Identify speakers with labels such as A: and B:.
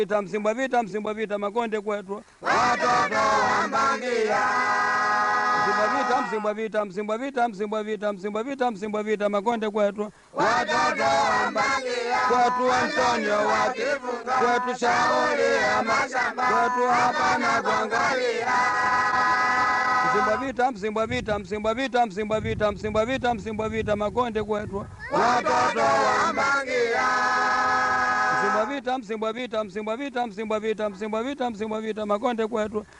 A: vita msimbwa vita msimbwa vita makonde kwetu
B: watoto wa Mbangia,
A: msimbwa vita msimbwa vita msimbwa vita msimbwa vita msimbwa vita msimbwa vita makonde kwetu
B: watoto wa Mbangia,
A: kwetu Antonio wapi
B: wakifunga
A: kwetu shauri ya
B: mashamba,
A: kwetu hapana
B: kuangalia
A: msimbwa vita msimbwa vita msimbwa vita msimbwa vita msimbwa vita msimbwa vita makonde kwetu
B: watoto wa Mbangia,
A: msimbwa vita msimbwa vita msimbwa vita msimbwa vita msimbwa vita msimbwa vita makonde kwetu